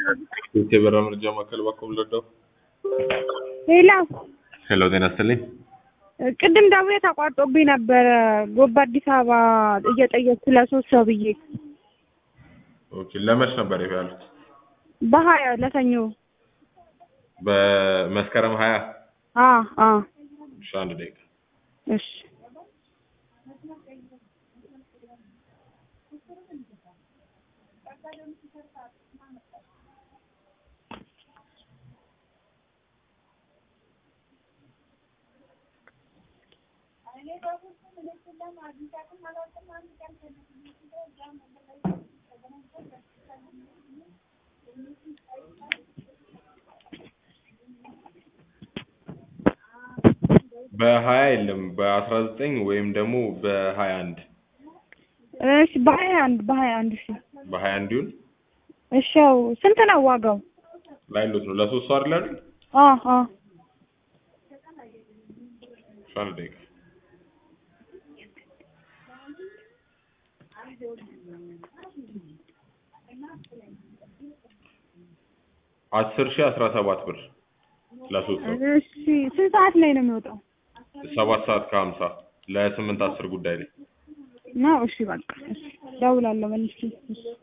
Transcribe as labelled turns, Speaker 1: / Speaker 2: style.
Speaker 1: የቴበራ መረጃ ማዕከል እባክዎ ልርዳው?
Speaker 2: ሌላ
Speaker 1: ሄሎ ጤና ይስጥልኝ።
Speaker 2: ቅድም ደውዬ ተቋርጦብኝ ነበረ ጎባ አዲስ አበባ እየጠየቅኩ ለሶስት ሰው ብዬ
Speaker 1: ኦኬ ለመች ነበር ይሄ ያሉት?
Speaker 2: በሀያ ለሰኞ
Speaker 1: በመስከረም ሀያ
Speaker 2: አ አ
Speaker 1: እሺ አንድ ደቂቃ
Speaker 2: እሺ
Speaker 1: በሀያ የለም በአስራ ዘጠኝ ወይም ደግሞ በሀያ አንድ
Speaker 2: እሺ በሀያ አንድ በሀያ አንድ እሺ
Speaker 1: በሀያ አንድ ይሁን
Speaker 2: እሺ ያው ስንት ነው ዋጋው?
Speaker 1: ላይሎት ነው ለሶስት ሰው አይደል አይደል?
Speaker 2: አ አ
Speaker 1: እሺ አንድ ደቂቃ አስር ሺህ አስራ ሰባት ብር ለሶስት ሰው
Speaker 2: እሺ ስንት ሰዓት ላይ ነው የሚወጣው?
Speaker 1: ሰባት ሰዓት ከሀምሳ ለስምንት አስር ጉዳይ ላይ
Speaker 2: ነው እሺ በቃ እሺ እደውላለሁ መልሼ እሺ